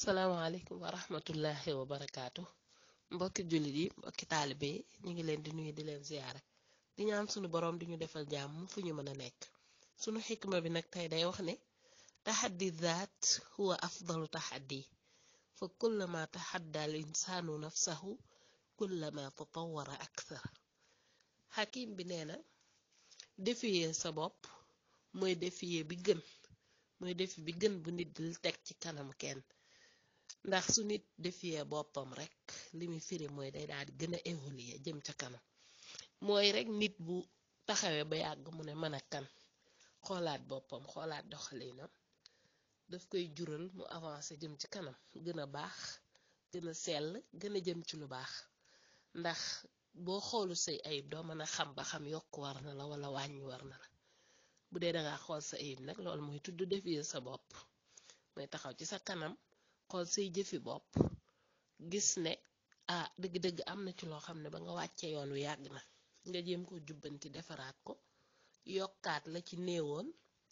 salaamaaleykum wa rahmatullahi wa barakaatu mbokki jullit yi mbokki taalibe yi ñu ngi leen di nuyu di leen ziyaare di ñaan sunu boroom di ñu defal jàmm fu ñu mën a nekk sunu xikma bi nag tey day wax ne taxaddi zaat huwa afdalu taxaddi fa kullama taxadda al insaanu nafsahu kullama tatawara akthar xakim bi nee na défier sa bopp mooy défier bi gën mooy défi bi gën bu nit di teg ci kanam kenn ndax su nit défier boppam rek li muy firi mooy day daal di gën a évoluer jëm ca kanam mooy rek nit bu taxawee ba yàgg mu ne mën a kan xoolaat boppam xoolaat doxalinam daf koy jural mu avancer jëm ci kanam gën a baax gën a sell gën a jëm ci lu baax ndax boo xoolu say ayib doo mën a xam ba xam yokk war na la wala wàññi war na la bu dee dangaa xool sa ayib nag loolu mooy tudd défier sa bopp mooy taxaw ci sa kanam xool say jëfi bopp gis ne ah dëgg-dëgg am na ci loo xam ne ba nga wàccee yoon wi yàgg na nga jéem ko jubbanti defaraat ko yokkaat la ci néewoon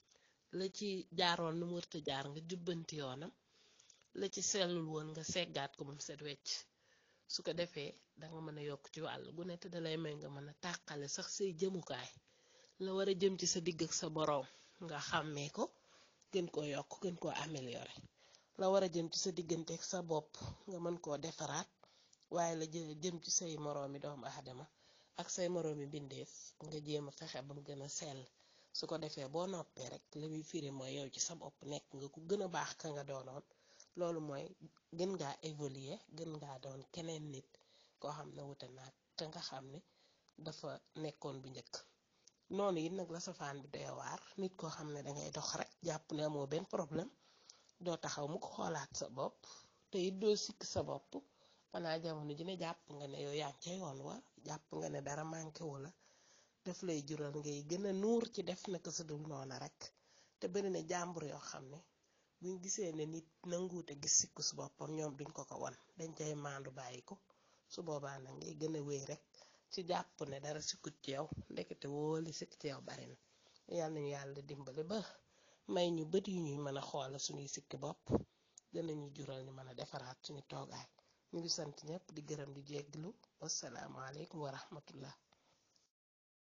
la ci jaaroon nu mu wërta jaar nga jubbanti yoonam la ci sellul woon nga seggaat ko ba mu set wecc su ko defee danga mën a yokk ci wàll gu ne te dalay may nga mën a tàqale sax say jëmukaay la war a jëm ci sa digg ak sa boroom nga xàmmee ko gën koo yokk gën koo améliorer la war a jëm ci sa diggante ak sa bopp nga mën koo defaraat waaye la jëm ci say moroomi doomu aadama ak say moroomi bindeef nga jéem a fexe ba mu gën a sell su ko defee boo noppee rek la muy firi mooy yow ci sa bopp nekk nga ku gën a baax ka nga doonoon loolu mooy gën ngaa évoluer gën ngaa doon keneen nit koo xam ne wute naag te nga xam ne dafa nekkoon bu njëkk noonu it nag la safaan bi doy waar nit koo xam ne dangay dox rek jàpp ne amoo benn problème doo taxaw mu ko xoolaat sa bopp te it doo sikk sa bopp xanaa jamono ji ne jàpp nga ne yow yaa ngi ca yoon wa jàpp nga ne dara manqué wu la daf lay jural ngay gën a nuur ci def naka sa dul noona rek te bari na jàmbur yoo xam ne buñ gisee ne nit nanguute gis sikku su boppam ñoom duñ ko ko wan dañ cay maandu bàyyi ko su boobaa nag ngay gën a wéy rek ci jàpp ne dara sikkut ci yow ndekete wooli sikk ci yow bari na yàlla nañu yàlla dimbali ba may ñu bët yu ñuy mën a xoola suñuy sikki bopp danañu jural ñu mën a defaraat suñu toogaay ñu ngi sant ñëpp di gërëm di jégglu wassalaamu aleykum wa rahmatullah